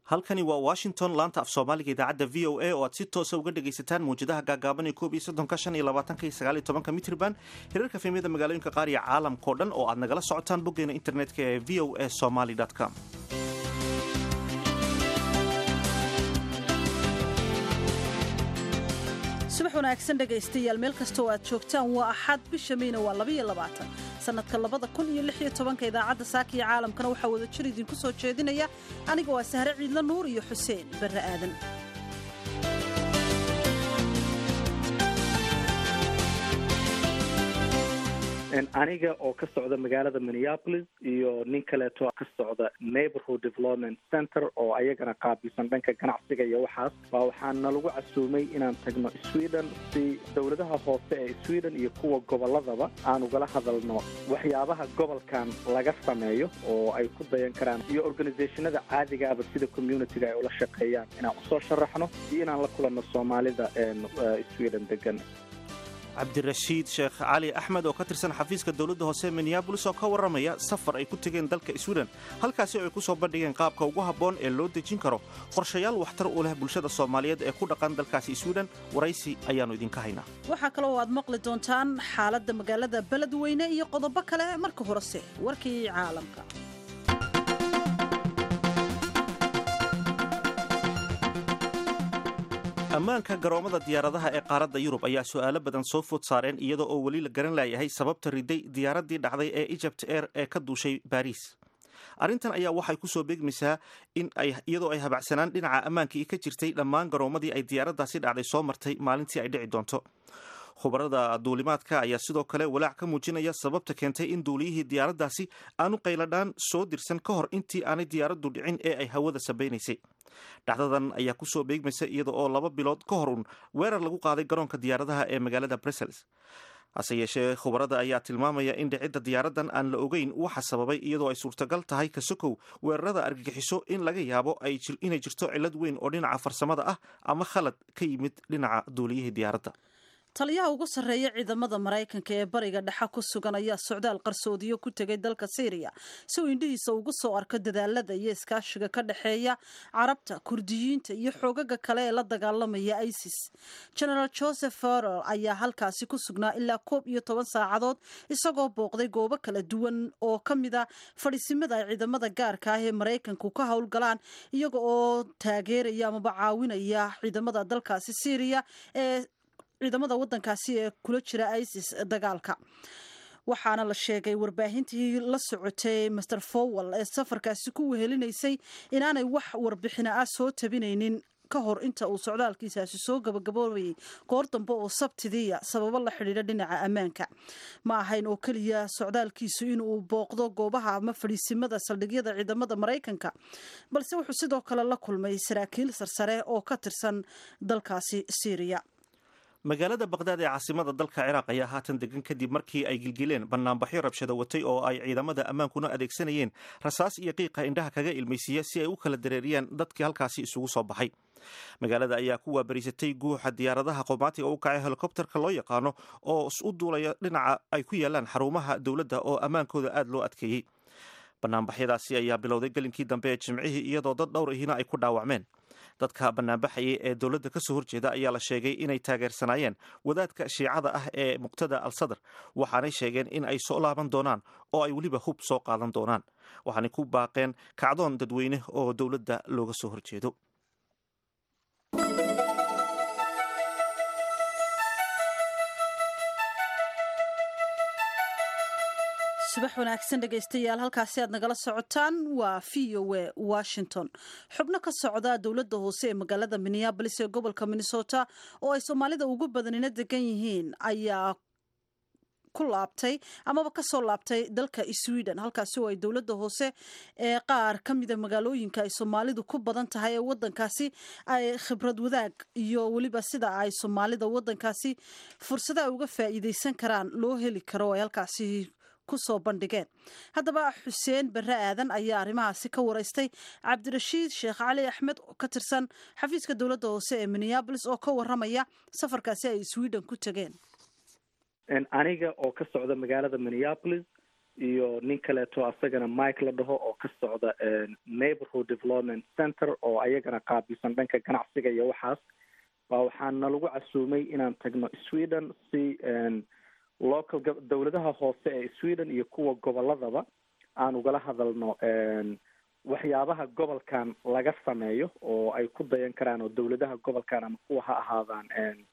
halkani waa washington laanta af soomaaliga idaacadda v o a oo aad si toosa uga dhegaysataan mawjadaha gaagaaban ee koob iyo soddonka shan iyo labaatanka iyo sagaal iyo tobanka mitrban hirarka fiimyada magaalooyinka qaar iyo caalamkao dhan oo aad nagala socotaan boggeena internetka ee v o a somaly com subax wanaagsan dhegaystayaal meel kastoo aad joogtaan waa axad bisha meyna waa labaiyo labaatan sannadka labada kun iyo lix iyo tobanka idaacadda saaka iyo caalamkana waxaa wada jir idinku soo jeedinaya aniga waa sahre ciidla nuur iyo xuseen barre aadan aniga oo ka socda magaalada minneapolis iyo nin kaleeto ka socda neighborhood development center oo ayagana qaabilsan dhanka ganacsiga iyo waxaas baa waxaa nalagu casuumay inaan tagno sweden si dowladaha hoose ee sweden iyo kuwa gobolladaba aan ugala hadalno waxyaabaha gobolkan laga sameeyo oo ay ku dayan karaan iyo organizationada caadigaaba sida communityga ay ula shaqeeyaan inaan usoo sharaxno iyo inaan la kulanno soomaalida sweden degan cabdirashiid sheekh cali axmed oo ka tirsan xafiiska dowladda hoose minneabolis oo ka warramaya safar ay ku tegeen dalka sweden halkaasi oo ay ku soo bandhigeen qaabka ugu habboon ee loo dejin karo qorshayaal waxtar u leh bulshada soomaaliyeed ee ku dhaqan dalkaasi sweden waraysi ayaannu idinka haynaa waxaa kaloo aad maqli doontaan xaaladda magaalada beledweyne iyo qodobo kale marka horese warkii caalamka ammaanka garoomada diyaaradaha ee qaaradda yurub ayaa su'aalo badan soo food saareen iyadoo oo weli la garan laayahay sababta riday diyaaraddii dhacday ee egypt air ee ka duushay baariis arrintan ayaa waxay ku soo beegmaysaa in iyadoo ay habacsanaan dhinaca ammaankii ka jirtay dhammaan garoomadii ay diyaaraddaasi dhacday soo martay maalintii ay dhici doonto khubarada duulimaadka ayaa sidoo kale walaac ka muujinaya sababta keentay in duuliyihii diyaaraddaasi aanu qayladhaan soo dirsan ka hor intii aanay diyaaraddu dhicin ee ay hawada sabaynaysay dhacdadan ayaa kusoo beegmaysa iyada oo laba bilood ka hor un weerar lagu qaaday garoonka diyaaradaha ee magaalada brussels hase yeeshee khubarada ayaa tilmaamaya in dhicidda diyaaraddan aan la ogeyn waxa sababay iyadoo ay suurtagal tahay kasokow weerarada argagixiso in laga yaabo inay jirto cillad weyn oo dhinaca farsamada ah ama khalad ka yimid dhinaca duuliyihii diyaaradda taliyaha ugu sarreeya ciidamada maraykanka ee bariga dhexe ku sugan ayaa socdaal qarsoodiyo ku tegay dalka syriya si uu indhihiisa ugu soo arko dadaalada iyo iskaashiga ka dhexeeya carabta kurdiyiinta iyo xoogaga kale ee la dagaalamaya isis genaraal joseph farrel ayaa halkaasi ku sugnaa ilaa koob iyo toban saacadood isagoo booqday goobo kala duwan oo ka mid a fadhiisimada ay ciidamada gaarka ah ee maraykanku ka howlgalaan iyaga oo taageeraya amaba caawinaya ciidamada dalkaasi syriya ee ciidamada wadankaasi ee kula jira isis dagaalka waxaana la sheegay warbaahintii la socotay master fowell ee safarkaasi ku wehelinaysay inaanay wax warbixina ah soo tabinaynin ka hor inta uu socdaalkiisaasi soo gabagaboobayay goor dambe oo sabtidiiya sababo la xidhiidha dhinaca ammaanka ma ahayn oo keliya socdaalkiisu inuu booqdo goobaha ama fadhiisimada saldhigyada ciidamada maraykanka balse wuxuu sidoo kale la kulmay saraakiil sarsare oo ka tirsan dalkaasi syriya magaalada baqdaad ee caasimada dalka ciraaq ayaa haatan degan kadib markii ay gilgileen banaanbaxyo rabshado watay oo ay ciidamada ammaankuna adeegsanayeen rasaas iyo qiiqa indhaha kaga ilmaysiiya si ay u kala dareeriyaan dadkii halkaasi isugu soo baxay magaalada ayaa ku waabariisatay guuxa diyaaradaha qoomaatiga u kacay helikobterka loo yaqaano oo u duulaya dhinaca ay ku yaalaan xarumaha dowladda oo ammaankooda aada loo adkeeyey banaanbaxyadaasi ayaa bilowday gelinkii dambe ee jimcihii iyadoo dad dhowr ihina ay ku dhaawacmeen dadka banaanbaxayay ee dowladda ka soo horjeeda ayaa la sheegay inay taageersanaayeen wadaadka shiicada ah ee muqtada al sadr waxaanay sheegeen in ay soo laaban doonaan oo ay weliba hub soo qaadan doonaan waxaanay ku baaqeen kacdoon dadweyne oo dowladda looga soo horjeedo subax wanaagsan dhegaystayaal halkaasi aad nagala socotaan waa v o a washington xubno ka socda dowladda hoose ee magaalada minneabolis ee gobolka minnesota oo ay soomaalida ugu badanina degan yihiin ayaa ku laabtay amaba kasoo laabtay dalka sweden halkaasi oo ay dowladda hoose ee qaar ka mida magaalooyinka ay soomaalidu ku badan tahay ee wadankaasi ay khibrad wadaag iyo weliba sida ay soomaalida wadankaasi fursada ay uga faa'iideysan karaan loo heli karo ay halkaasi kusoo bandhigeen haddaba xuseen barre aadan ayaa arrimahaasi ka wareystay cabdirashiid sheekh cali axmed oo ka tirsan xafiiska dowladda hoose ee minneabolis oo ka waramaya safarkaasi ay sweden ku tegeen aniga oo ka socda magaalada minneapolis iyo nin kaleeto asagana mike la dhaho oo ka socda neighborhood development center oo ayagana qaabilsan dhanka ganacsiga iyo waxaas baa waxaana lagu casuumay inaan tagno sweden si local dowladaha hoose ee sweden iyo kuwa goboladaba aan ugala hadalno waxyaabaha gobolkan laga sameeyo oo ay ku dayan karaan oo dowladaha gobolkan ama kuwa ha ahaadaan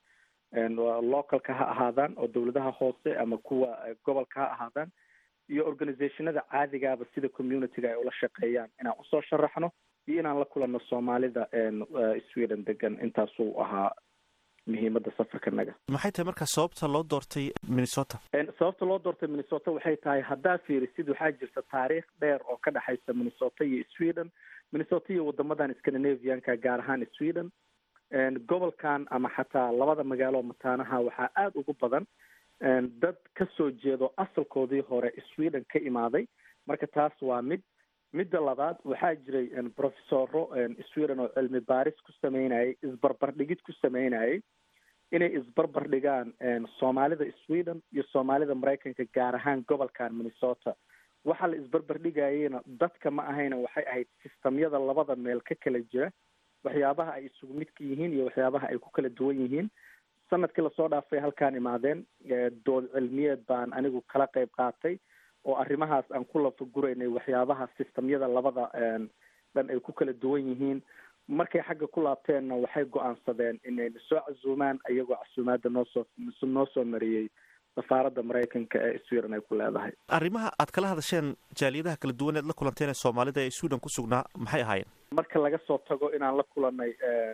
localka ha ahaadaan oo dowladaha hoose ama kuwa gobolka ha ahaadaan iyo organizationada caadigaaba sida communityga ay ula shaqeeyaan inaan usoo sharaxno iyo inaan la kulanno soomaalida sweden degan intaasuu ahaa muhiimada safarkanaga maxay tahay markaa sababta loo doortay minnesota sababta loo doortay minnesota waxay tahay haddaa fiirisid waxaa jirta taariikh dheer oo ka dhexaysa minnesota iyo sweden minnesota iyo wadamadan scandinavianka gaar ahaan sweden gobolkan ama xataa labada magaalo mataanaha waxaa aada ugu badan dad kasoo jeedo asalkoodii hore sweden ka imaaday marka taas waa mid midda labaad waxaa jiray professoro sweden oo cilmi baaris ku sameynayay isbarbardhigid ku sameynayay inay isbarbar dhigaan soomaalida sweden iyo soomaalida maraykanka gaar ahaan gobolkan minnesota waxaa la isbarbar dhigayeyna dadka ma ahayna waxay ahayd sistamyada labada meel ka kala jira waxyaabaha ay isugu midka yihiin iyo waxyaabaha ay ku kala duwan yihiin sanadkii lasoo dhaafay halkaan imaadeen dood cilmiyeed baan anigu kala qayb qaatay oo arrimahaas aan ku lafaguraynay waxyaabaha sistamyada labada dhan ay ku kala duwan yihiin markay xagga ku laabteenna waxay go-aansadeen inayna soo casuumaan iyagoo casuumaada noosoo noo soo mariyey safaaradda maraykanka ee sweden ay ku leedahay arrimaha aad kala hadasheen jaaliyadaha kala duwan eed la kulanteen ee soomaalida ee sweden ku sugnaa maxay ahaayeen marka laga soo tago inaan la kulanay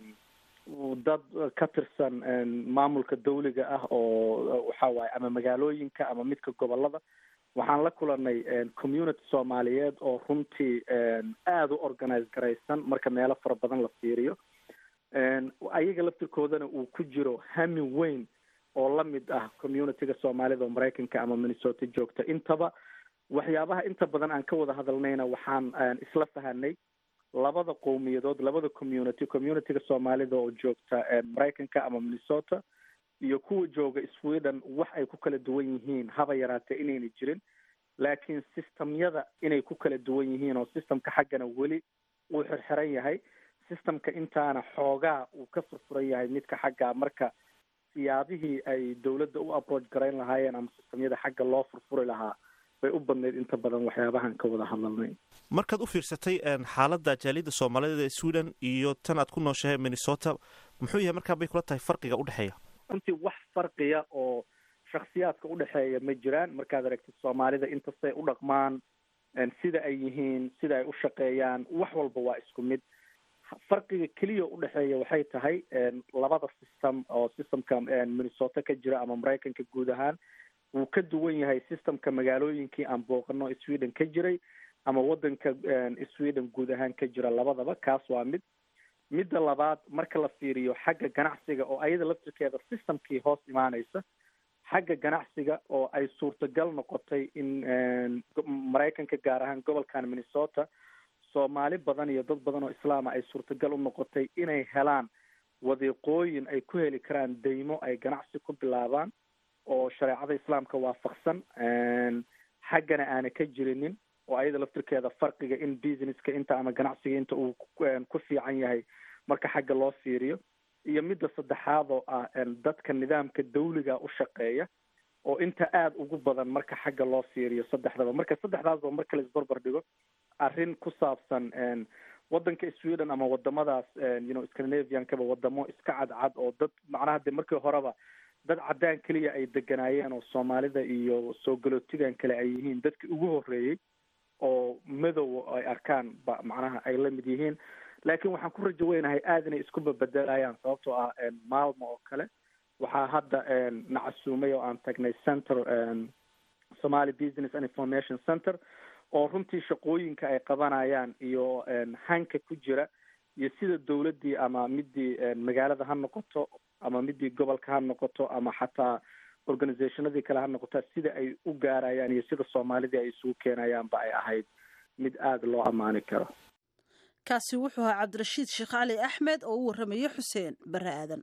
dad ka tirsan maamulka dawliga ah oo waxa waaye ama magaalooyinka ama midka gobolada waxaan la kulanay community soomaaliyeed oo runtii aada u organize garaysan marka meelo fara badan la fiiriyo ayaga laftirkoodana uu ku jiro hami weyn oo lamid ah communityga soomaalida oo maraykanka ama minnesota joogta intaba waxyaabaha inta badan aan ka wada hadalnayna waxaan isla fahanay labada qowmiyadood labada community communityga soomaalida oo joogta maraykanka ama minnesota iyo kuwa jooga sweden wax ay ku kala duwan yihiin haba yaraatee inayna jirin laakiin systemyada inay ku kala duwan yihiin oo systemka xaggana weli uu xirxiran yahay systemka intaana xoogaa uu ka furfuran yahay midka xagga marka siyaabihii ay dowladda u approach garayn lahaayeen ama systemyada xagga loo furfuri lahaa bay u badnayd inta badan waxyaabahan ka wada hadalnay markaad u fiirsatay xaaladda jaaliyadda soomaaliyeed ee sweden iyo tan aad ku nooshahay minnesota muxuu yahay markaa bay kula tahay farqiga udhexeeya runtii wax farqiya oo shaksiyaadka udhexeeya ma jiraan markaad aragtid soomaalida intastay u dhaqmaan sida ay yihiin sida ay u shaqeeyaan wax walba waa isku mid farqiga keliya udhexeeya waxay tahay labada system oo systemka minnesota ka jira ama maraykanka guud ahaan wuu ka duwan yahay systemka magaalooyinkii aan booqano sweden ka jiray ama wadanka sweden guud ahaan ka jira labadaba kaas waa mid midda labaad marka la fiiriyo xagga ganacsiga oo ayada laftirkeeda systemkii hoos imaaneysa xagga ganacsiga oo ay suurtagal noqotay in maraykanka gaar ahaan gobolkan minnesota soomaali badan iyo dad badan oo islaama ay suurtagal u noqotay inay helaan wadiiqooyin ay ku heli karaan deymo ay ganacsi ku bilaabaan oo shareecada islaamka waafaqsan xaggana aana ka jirinin oo ayada laftirkeeda farqiga in businesska inta ama ganacsiga inta uu ku fiican yahay marka xagga loo fiiriyo iyo midda saddexaad oo ah dadka nidaamka dawliga u shaqeeya oo inta aada ugu badan marka xagga loo fiiriyo saddexdaba marka saddexdaasba marka la isbarbar dhigo arrin ku saabsan wadanka sweden ama wadamadaas you know scandinaviankaba wadamo iska cadcad oo dad macnaha de markii horeba dad caddaan keliya ay deganaayeen oo soomaalida iyo soo galootigan kale ay yihiin dadkii ugu horreeyey oo madow ay arkaan ba macnaha ay la mid yihiin laakiin waxaan ku rajo weynahay aada inay isku babedelayaan sababtoo ah maalmo oo kale waxaa hadda na casuumay oo aan tagnay center somali business and information center oo runtii shaqooyinka ay qabanayaan iyo hanka ku jira iyo sida dawladdii ama midii magaalada ha noqoto ama midii gobolka ha noqoto ama xataa organizationadii kale ha noqota sida ay u gaarayaan iyo sida soomaalidii ay isugu keenayaanba ay ahayd mid aada loo ammaani karo kaasi wuxuu ahaa cabdirashiid sheekh cali axmed oo u warramayay xuseen bare aadan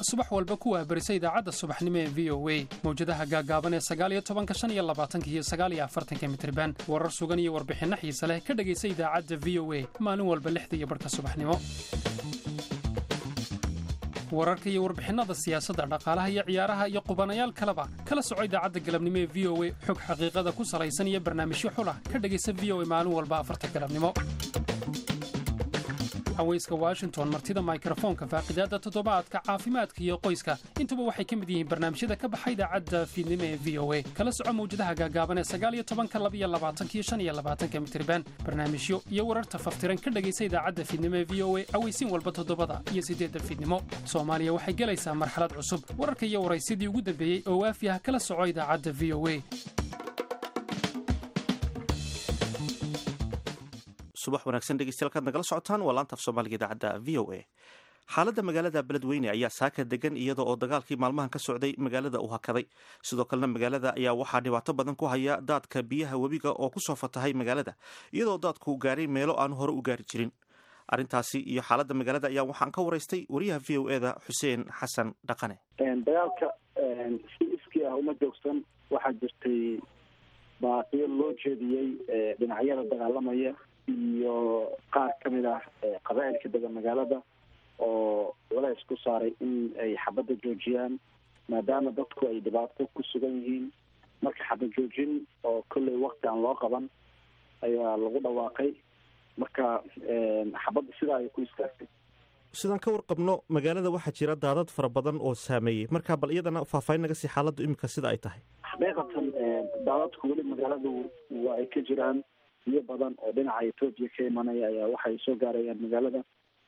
subax walba ku waabarisa idaacadda subaxnimo ee v o a mawjadaha gaagaaban ee sagaaliyo tobanka shan iyo labaatanka iyo sagaaliyo afartanka mitriban warar sugan iyo warbixinno xiise leh ka dhegaysa idaacadda v o a maalin walba lixda iyo barhka subaxnimo wararka iyo warbixinnada siyaasadda dhaqaalaha iyo ciyaaraha iyo qubanayaal kaleba kala soco idaacadda galabnimo ee v o a xog xaqiiqada ku salaysan iyo barnaamijyo xulah ka dhegaysa v o a maalin walba afarta galabnimo haweyska washington martida mikrofoonka faaqidaadda toddobaadka caafimaadka iyo qoyska intuba waxay ka mid yihiin barnaamijyada ka baxa idaacadda fiidnimo ee v o a kala soco mawjadaha gaagaaban ee sagaaliyo tobanka labiyo labaatankiyo shan iyo labaatanka mitriban barnaamijyo iyo wararta faftiran ka dhegaysa idaacadda fiidnimo ee v o a aweysiin walba toddobada iyo siddeedda fiidnimo soomaaliya waxay gelaysaa marxalad cusub wararka iyo waraysyadii ugu dambeeyey oo waafi ah kala soco idaacadda v o a subax wanaagsan dhegeystayaal kaad nagala socotaan waa laanta af soomaaliga idaacadda v o a xaaladda magaalada beledweyne ayaa saaka degan iyada oo dagaalkii maalmahan ka socday magaalada uu hakaday sidoo kalena magaalada ayaa waxaa dhibaato badan ku haya daadka biyaha webiga oo kusoo fatahay magaalada iyadoo daadku gaaray meelo aanu hore u gaari jirin arrintaasi iyo xaaladda magaalada ayaa waxaan ka waraystay wariyaha v o eda xuseen xasan dhaqane dagaalka si iskii ah uma joogsan waxaa jirtay baaqiyo loo jeediyey dhinacyada dagaalamaya iyo qaar ka mid ah qabaa'ilka degan magaalada oo culays ku saaray in ay xabadda joojiyaan maadaama dadku ay dhibaato ku sugan yihiin marka xabad joojin oo kolley wakti aan loo qaban ayaa lagu dhawaaqay marka xabadda sidaa ay ku istaagtay sidaan ka warqabno magaalada waxaa jira daadad fara badan oo saameeyey marka bal iyadana faahfaahin naga sii xaaladdu iminka sida ay tahay xaqiiqatan daadadku weli magaaladu waa ay ka jiraan biyo badan oo dhinaca etoobiya ka imanaya ayaa waxay soo gaarayaan magaalada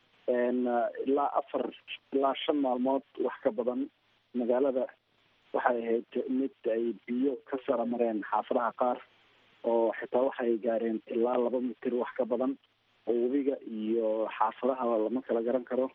ilaa afar ilaa shan maalmood wax ka badan magaalada waxay ahayd mid ay biyo ka sara mareen xaafadaha qaar oo xitaa waxay gaareen ilaa laba mitir wax ka badan oo webiga iyo xaafadaha lama kala garan karo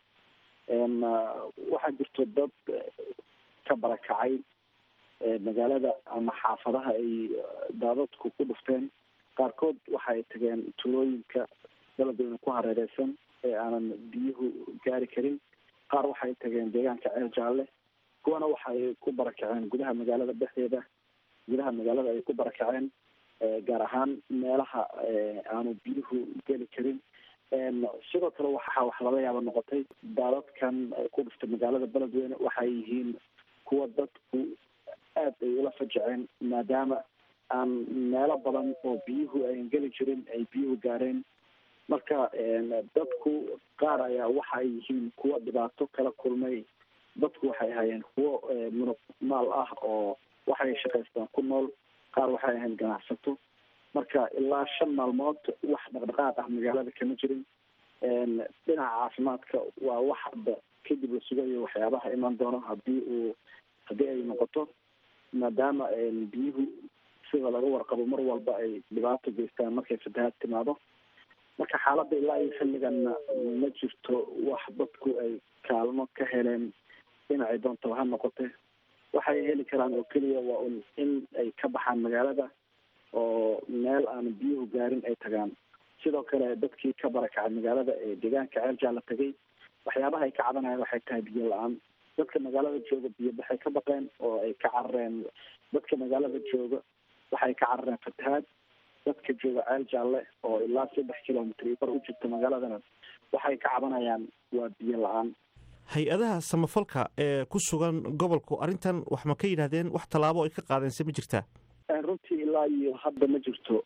waxaa jirto dad ka barakacay magaalada ama xaafadaha ay daadadku ku dhufteen qaarkood waxa ay tageen tuulooyinka beledweyne ku hareereysan ee aanan biyuhu gaari karin qaar waxay tageen deegaanka ceel jaalle kuwana waxaay ku barakaceen gudaha magaalada dhexdeeda gudaha magaalada ay ku barakaceen gaar ahaan meelaha aanu biyuhu geli karin sidoo kale waxaa wax laga yaaba noqotay daadadkan ku dhuftay magaalada beledweyne waxay yihiin kuwa dadku aad ay ula fajaceen maadaama aan meelo badan oo biyuhu ayn geli jirin ay biyuhu gaareen marka dadku qaar ayaa waxa ay yihiin kuwa dhibaato kala kulmay dadku waxay ahaayeen kuwo munug maal ah oo waxay shaqaystaan ku nool qaar waxay ahayn ganacsato marka ilaa shan maalmood wax dhaqdhaqaaq ah magaalada kama jirin dhinaca caafimaadka waa wax hadda kadib la sugayo waxyaabaha iman doono hadii uu haddii ay noqoto maadaama biyuhu sida laga warqabo mar walba ay dhibaato geystaan markay fatahaad timaado marka xaaladda ilaa iyo xilliganna ma jirto wax dadku ay kaalmo ka heleen dhinacay doontaba ha noqote waxay heli karaan oo keliya waa un in ay ka baxaan magaalada oo meel aan biyuhu gaarin ay tagaan sidoo kale dadkii ka barakacay magaalada ee deegaanka ceel jaala tegay waxyaabaha ay ka cabanayaan waxay tahay biyo la-aan dadka magaalada jooga biyo baxay ka baqeen oo ay ka carareen dadka magaalada jooga waxay ka carareen fatahaad dadka jooga ceel jaalle oo ilaa saddex kilomitr bar u jirta magaaladana waxay ka cabanayaan waa biyo la-aan hay-adaha samafalka ee ku sugan gobolku arrintan wax ma ka yidhahdeen wax tallaabo ay ka qaadeen se ma jirtaa runtii ilaa iyo hadda ma jirto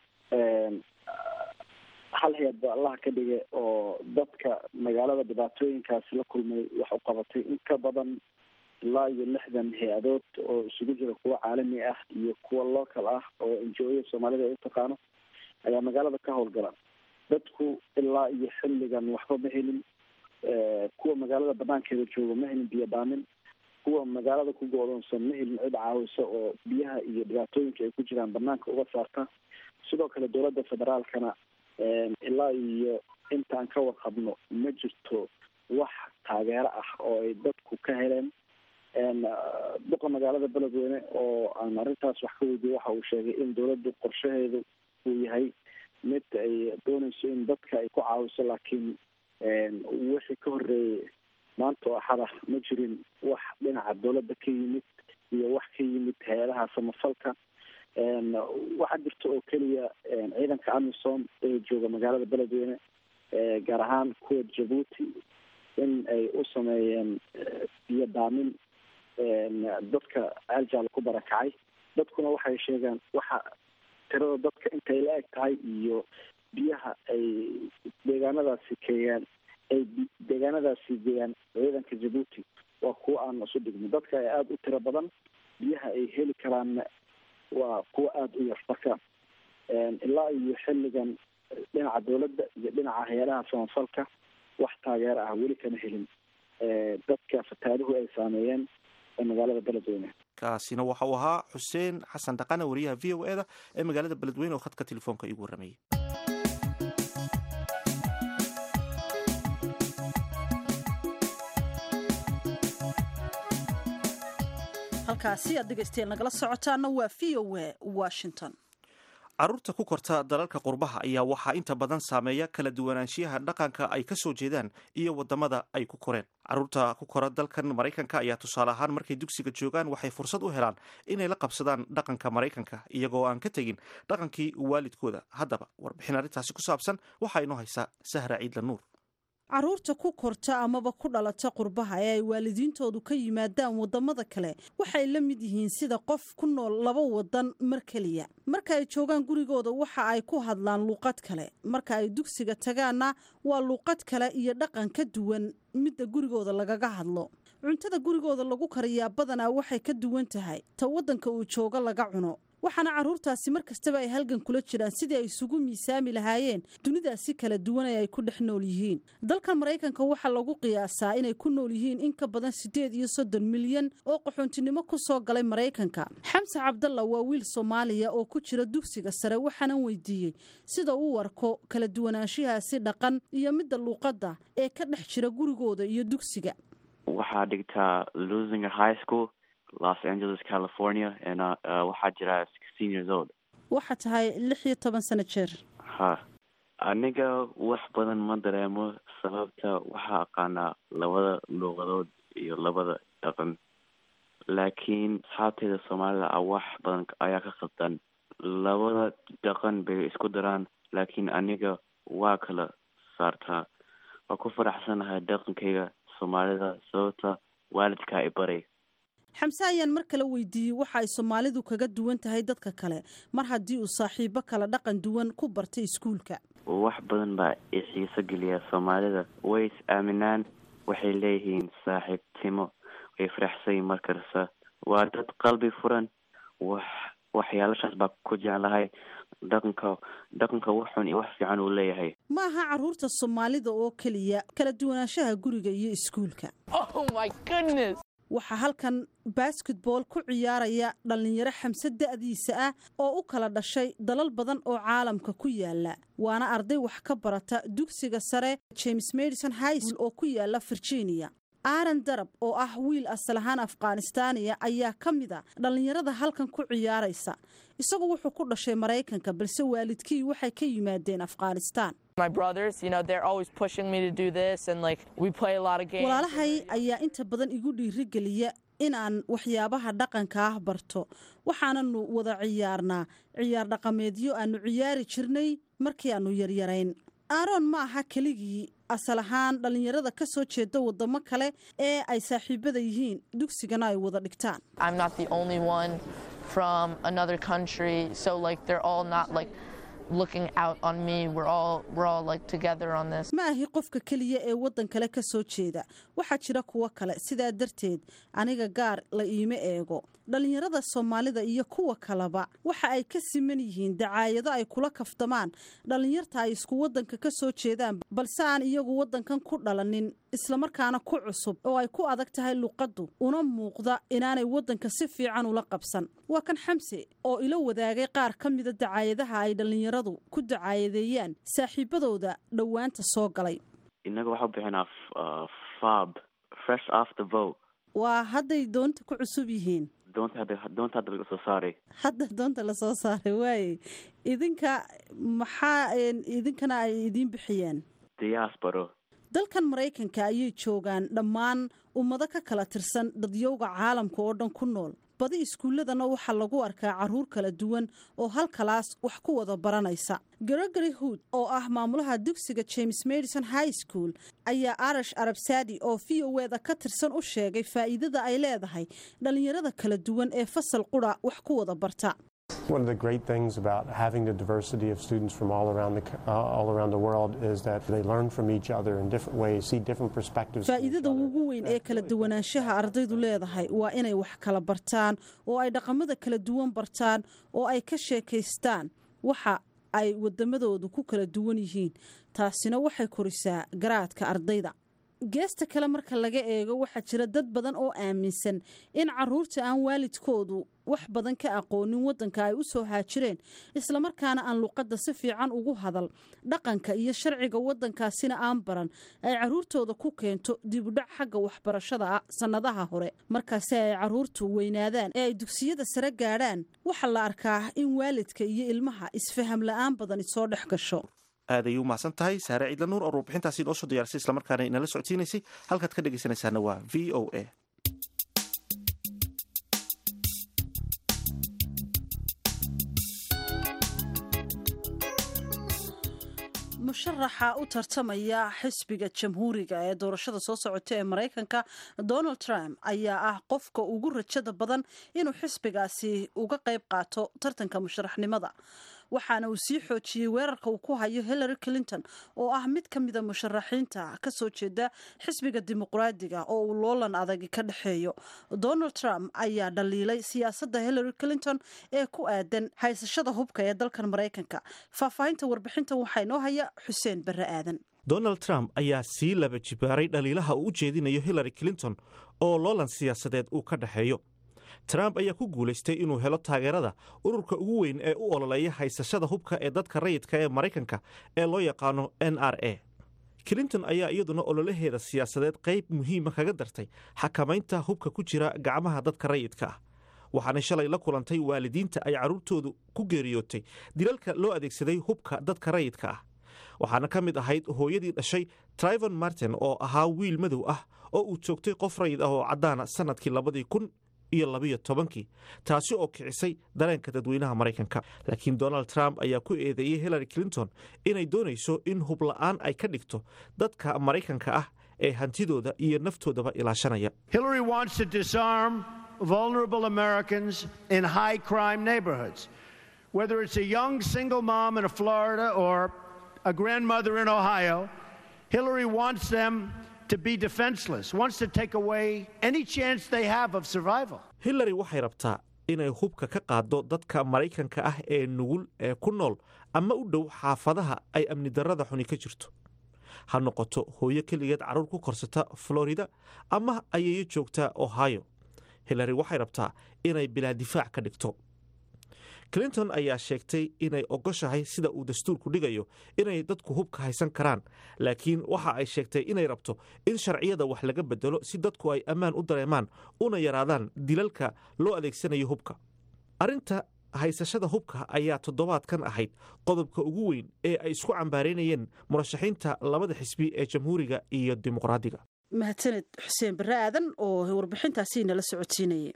hal hay-ad ba allaha ka dhige oo dadka magaalada dhibaatooyinkaasi la kulmay wax u qabatay in ka badan ilaa iyo lixdan hay-adood oo isugu jira kuwa caalami ah iyo kuwa local ah oo enjoya soomaalida ay utaqaano ayaa magaalada ka howlgala dadku ilaa iyo xilligan waxba ma helin kuwa magaalada banaankeeda jooga ma helin biyo dhaamin kuwa magaalada ku go-doonsan ma helin cid caawisa oo biyaha iyo dhibaatooyinka ay ku jiraan banaanka uga saarta sidoo kale dowladda federaalkana ilaa iyo intaan ka warqabno ma jirto wax taageero ah oo ay dadku ka heleen duqa magaalada beledweyne oo aan arrintaas wax ka weydiye waxa uu sheegay in dowladdu qorshaheedu uu yahay mid ay dooneyso in dadka ay ku caawiso laakiin wixii ka horreeyey maanta oo axada ma jirin wax dhinaca dowladda ka yimid iyo wax ka yimid hay-adaha samafalka waxaa jirta oo keliya ciidanka amisom ee jooga magaalada beledweyne gaar ahaan kuwa jabuuti in ay u sameeyeen biyo daamin dadka ceeljaal ku barakacay dadkuna waxay sheegaan waxa tirada dadka intay la eg tahay iyo biyaha ay deegaanadaasi keeyaan ay deegaanadaasi geeyaan ciidanka jabuuti waa kuwa aan isu dhigno dadka ay aada u tiro badan biyaha ay heli karaanna waa kuwa aada u yar marka ilaa iyo xilligan dhinaca dowladda iyo dhinaca hay-adaha samafalka wax taageero ah weli kama helin dadka fataaduhu ay saameeyeen ee magaalada beledweyne kaasina waxa uu ahaa xuseen xasan dhaqane wariyaha v o e da ee magaalada beledweyne oo khadka telefoonka iigu warramayay halkaasi aad dhegaystayaal nagala socotaana waa v o e washington carruurta ku korta dalalka qurbaha ayaa waxaa inta badan saameeya kala duwanaanshiyaha dhaqanka ay ka soo jeedaan iyo waddamada ay ku koreen carruurta ku kora dalkan maraykanka ayaa tusaale ahaan markay dugsiga joogaan waxay fursad u helaan inay la qabsadaan dhaqanka maraykanka iyagoo aan ka tegin dhaqankii waalidkooda haddaba warbixin arrintaasi ku saabsan waxaa inoo haysaa sahra ciidla nuur carruurta ku korta amaba ku dhalata qurbaha ee ay waalidiintoodu ka yimaadaan waddamada kale waxay la mid yihiin sida qof ku nool laba waddan mar keliya marka ay joogaan gurigooda waxa ay ku hadlaan luuqad kale marka ay dugsiga tagaanna waa luuqad kale iyo dhaqan ka duwan midda gurigooda lagaga hadlo cuntada gurigooda lagu kariyaa badanaa waxay ka duwan tahay ta waddanka uu jooga laga cuno waxaana carruurtaasi mar kastaba ay halgan kula jiraan sidii ay isugu miisaami lahaayeen dunidaasi kala duwan ee ay ku dhex nool yihiin dalkan maraykanka waxaa lagu qiyaasaa inay ku nool yihiin in ka badan siddeed iyo soddon milyan oo qaxoontinimo ku soo galay maraykanka xamse cabdalla waa wiil soomaaliya oo ku jira dugsiga sare waxaanan weydiiyey sida uu arko kala duwanaanshihaasi dhaqan iyo midda luuqadda ee ka dhex jira gurigooda iyo dugsiga waxaa dhigtaa losinger high school los angeles california and uh, uh, waxaa jira sixteen years old waxaa tahay lix iyo toban sano jeer ha aniga wax badan ma dareemo sababta waxaa aqaanaa labada luuqadood iyo labada dhaqan laakiin asxaabteeda soomaalida a wax badan ayaa ka qabdan labada dhaqan bay isku daraan laakiin aniga waa kala saartaa waa ku faraxsanahay dhaqankayga soomaalida sababta waalidka i baray xamse ayaan mar kale weydiiyey waxa ay soomaalidu kaga duwan tahay dadka kale mar haddii uu saaxiibo kala dhaqan duwan ku bartay iskuulka wax badan baa i xiiso geliya soomaalida way is aaminaan waxay leeyihiin saaxiibtimo way faraxsanyiin mar kasta waa dad qalbi furan wax waxyaalashaas baa ku jeclahay dhaqanka dhaqanka wax xun iyo wax fiican uu leeyahay ma aha carruurta soomaalida oo keliya kala duwanaanshaha guriga iyo iskuulka waxaa halkan basketball ku ciyaaraya dhallinyaro xamse da'diisa ah oo u kala dhashay dalal badan oo caalamka ku yaala waana arday wax ka barata dugsiga sare james madison high school oo ku yaala virginia aaron darab oo ah wiil asal ahaan afghanistaaniya ayaa ka mid a dhallinyarada halkan ku ciyaaraysa isagu wuxuu ku dhashay maraykanka balse waalidkii waxay ka yimaadeen afghanistaan walaalahay ayaa inta badan igu dhiirigeliya inaan waxyaabaha dhaqanka ah barto waxaananu wada ciyaarnaa ciyaar dhaqameedyo aanu ciyaari jirnay markii aanu yaryarayn aaron ma aha keligii asal ahaan dhallinyarada ka soo jeeda wadamo kale ee ay saaxiibada yihiin dugsigana ay wada dhigtaan from another country so like they're all not like looking out on me we're all we're all like together on this ma ahi qofka keliya ee waddan kale ka soo jeeda waxaa jira kuwo kale sidaa darteed aniga gaar la iima eego dhallinyarada soomaalida iyo kuwa kaleba waxa ay ka siman yihiin dacaayado ay kula kaftamaan dhallinyarta ay isku waddanka ka soo jeedaan balse aan iyagu waddankan ku dhalanin islamarkaana ku cusub oo ay ku adag tahay luqaddu una muuqda inaanay waddanka si fiican ula qabsan waa kan xamse oo ila wadaagay qaar ka mida dacaayadaha ay dhallinyaradu ku dacaayadeeyaan saaxiibadooda dhowaanta soo galay inaga waxaa bixinaa fab fresh after vote waa hadday doonta ku cusub yihiin doonta hadda doonta hadda laga soo saaray hadda doonta lasoo saaray waaye idinka maxaa idinkana ay idiin bixiyeen diasporo dalkan maraykanka ayay joogaan dhammaan ummado ka kala tirsan dadyowga caalamka oo dhan ku nool badi iskuulladana waxaa lagu arkaa caruur kala duwan oo halkalaas wax ku wada baranaysa gregory hood oo ah maamulaha dugsiga james madison high school ayaa arash arabsadi oo v o eda ka tirsan u sheegay faa'iidada ay leedahay dhallinyarada kala duwan ee fasal qura wax ku wada barta One of the great things about having the diversity of students from all around the uh, all around the world is that they learn from each other in different ways, see different perspectives. from each faa'iidada other. ugu weyn ee kala duwanaanshaha ardaydu leedahay waa inay wax kala bartaan oo ay dhaqamada kala duwan bartaan oo ay ka sheekaystaan waxa ay wadamadoodu ku kala duwan yihiin taasina waxay korisaa garaadka ardayda geesta kale marka laga eego waxaa jira dad badan oo aaminsan in caruurta aan waalidkoodu wax badan ka aqoonin wadanka ay u soo haajireen islamarkaana aan luqadda si fiican ugu hadal dhaqanka iyo sharciga wadankaasina aan baran ay caruurtooda ku keento dibudhac xagga waxbarashada ah sannadaha hore markaasi ay caruurtu weynaadaan ee ay dugsiyada sare gaadhaan waxaa la arkaa in waalidka iyo ilmaha isfaham la-aan badani soo dhex gasho aad ayay u mahadsan tahay saare ciidla nuur oo warbixintaasi inoo soo diyaarisay islamarkaana inala socodsiinaysay halkaad ka dhegaysanaysaana waa v o a musharaxa u tartamaya xisbiga jamhuuriga ee doorashada soo socota ee maraykanka donald trump ayaa ah qofka ugu rajada badan inuu xisbigaasi uga qayb qaato tartanka musharaxnimada waxaana uu sii xoojiyey weerarka uu ku hayo hillary clinton oo ah mid ka mida musharaxiinta kasoo jeeda xisbiga dimuqraadiga oo uu loolan adagi ka dhexeeyo donald trump ayaa dhaliilay siyaasadda hillary clinton ee ku aadan haysashada hubka ee dalkan maraykanka faahfaahinta warbixintan waxaa inoo haya xuseen barre aadan donald trump ayaa sii laba jibaaray dhaliilaha uu u jeedinayo hillary clinton oo loolan siyaasadeed uu ka dhexeeyo trump ayaa ku guulaystay inuu helo taageerada ururka ugu weyn ee u ololeeya haysashada hubka ee dadka rayidka ee maraykanka ee loo yaqaano n r a clinton ayaa iyaduna ololaheeda siyaasadeed qayb muhiima kaga dartay xakamaynta hubka ku jira gacmaha dadka rayidka ah waxaanay shalay la kulantay waalidiinta ay carruurtoodu ku geeriyootay dilalka loo adeegsaday hubka dadka rayidka ah waxaana ka mid ahayd hooyadii dhashay trivon martin oo ahaa wiil madow ah oo uu joogtay qof rayid ah oo caddaana sannadkii labadii kun iyo labiyo tobankii taasi oo kicisay dareenka dadweynaha maraykanka laakiin donald trump ayaa ku eedeeyey hillary clinton inay doonayso in hubla'aan ay ka dhigto dadka maraykanka ah ee hantidooda iyo naftoodaba ilaashanaya Hillary wants to disarm vulnerable Americans in high crime neighborhoods. Whether it's a young single mom in Florida or a grandmother in Ohio, Hillary wants them to be defenseless, wants to take away any chance they have of survival. hillary waxay rabtaa inay hubka ka qaaddo dadka maraykanka ah ee nugul ee ku nool ama u dhow xaafadaha ay amni darrada xuni ka jirto ha noqoto hooyo keligeed carruur ku korsata florida ama ayayo joogta ohio hillary waxay rabtaa inay bilaa difaac ka dhigto clinton ayaa sheegtay inay ogoshahay sida uu dastuurku dhigayo inay dadku hubka haysan karaan laakiin waxa ay sheegtay inay rabto in sharciyada wax laga bedelo si dadku ay ammaan u dareemaan una yaraadaan dilalka loo adeegsanayo hubka arrinta haysashada hubka ayaa toddobaadkan ahayd qodobka ugu weyn ee ay isku cambaaraynayeen murashaxiinta labada xisbi ee jamhuuriga iyo dimuqraadiga mahadsaned xuseen barre aadan oo warbixintaasi nala socodsiinayay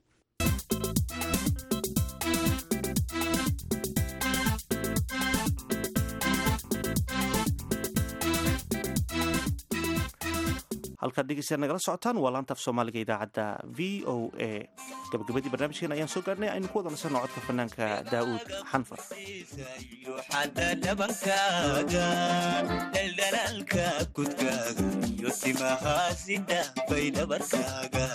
halkaad dhegeystayaal nagala socotaan waa laantaaf soomaaliga idaacadda v o a gabagabadii barnaamijkeena ayaan soo gaarnay aynu ku wada nasanno codka fanaanka daa'uud xanfar xadda dhabankaaga dhaldhalaalka kudkaaga iyo timahaasi dhaafay dhabarkaaga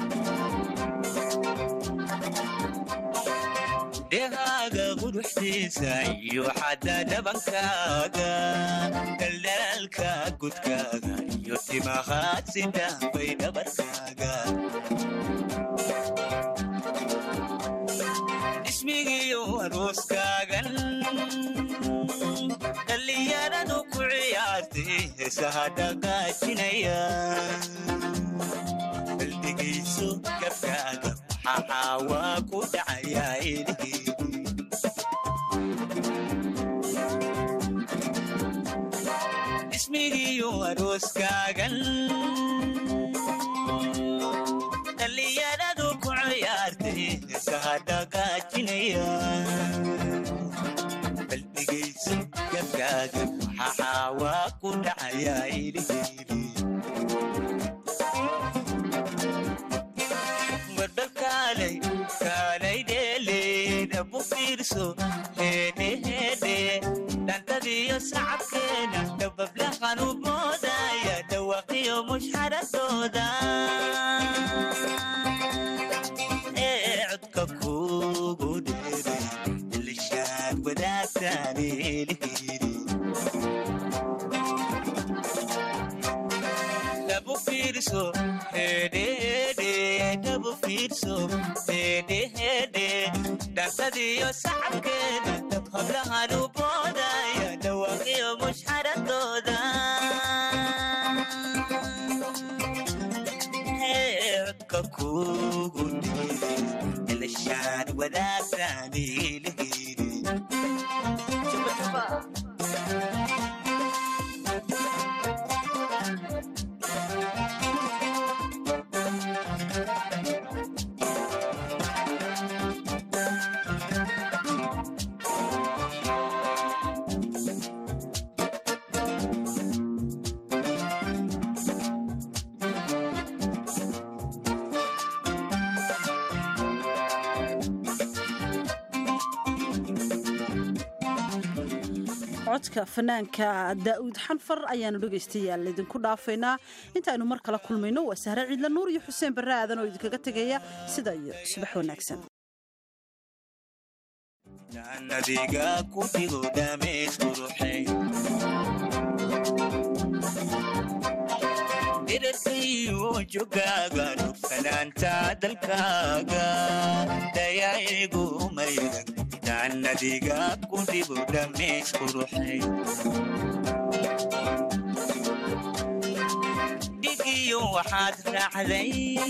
dhehaaga quruxdiisa iyo xadda dhabankaaga dhaldhalaalka kudkaaga iyo timahaasi dhaafay dhabarkaaga ismigiyo arooskaagan dhallinyaradu ku ciyaartay heesaha dhaqaajinaya baldegayso gabkaaga maxaa waa ku dhacayaa ilihii ismigiyo arooskaaga dhacaya baldhigayso gabkaaga maxaa waa ku dhacaya ilihili warbal kaalay kaalay dheele dhabu fiirso heedhe heedhe dhantadiyo sacabkeena dhabablaqan u moodaya dhawaqiyo mushxaradooda ee codka kugu dheere ilishaad wadaagtaan ilihili dhabu fiirso hedhehedhe dhabu fiirso hedhehedhe dhantadiyo sacabkeeda dab hablahan u boodaya dhawaaqiyo mushxaradooda Hee, codka kugu dhiiri ilishaan wadaagtaan ilihiri codka fanaanka daa'uud xanfar ayaanu dhegaystayaal idinku dhaafaynaa intaaynu mar kala kulmayno waa sahre ciidla nuur iyo xuseen barre aadan oo idinkaga tegaya sida iyo subax wanaagsan nadiga ku dhigo dhameys quruxay dhirarkayo jogaaga dhugsanaanta dalkaaga dayaigu mayran nadiga ku dhigo dhameys quruxay dhigiyo waxaad raacday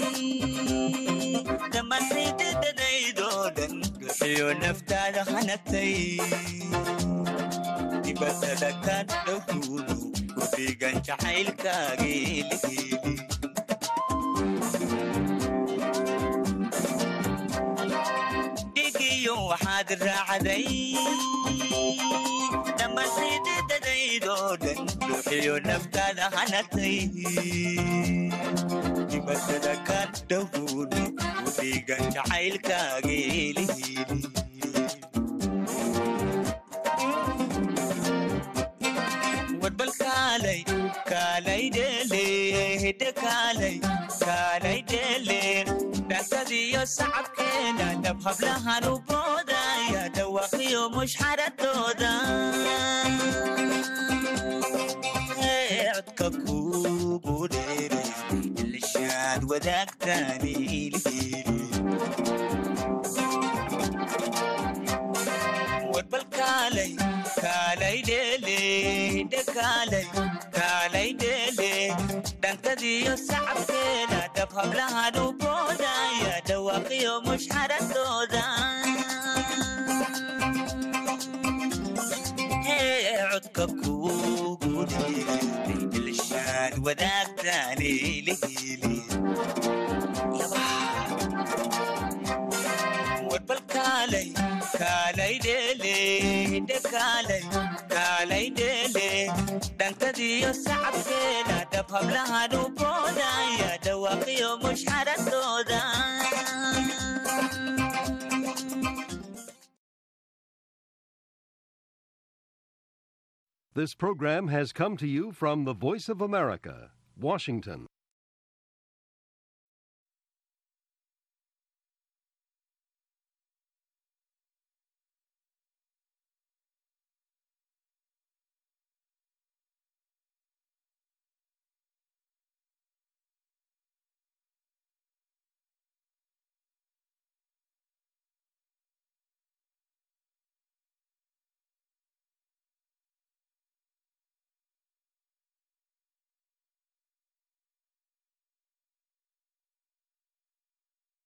dhammaantaydadadaydoo dhan bixiyo naftaada hanagtay dibadada ka dhowtuudu ku dhigan jacaylkaagii lihili dhigiyo waxaad raacday dhammaantaydadadaydoo dhan bixiyo naftaada hanagtay dibadada ka dhowtuudu ku dhigan jacaylkaagii lihili warbal kaalay kaalay dheele hidde kaalay kaalay dheele dhankadiyo sacabkeena dhab hablahan u boodaya dhawaaqiyo mushxaradooda Ee, codka kugu dheere ilishaad wadaagtaan ilihili warbal kaalay kaalay dheele hidde kaalay kaalay dheele dhankadiyo sacabkeena dhab hablahan u boodaya dhawaaqiyo mushxaradooda Hee, codka kugu dheere ilishaad wadaagtaan ilihili warbal kaalay kaalay dheele hidde kaalay kaalay dheele dhankadiyo sacabkeena dhab hablahan u boodaya dhawaaqiyo mushxaradooda This program has come to you from the Voice of America, Washington.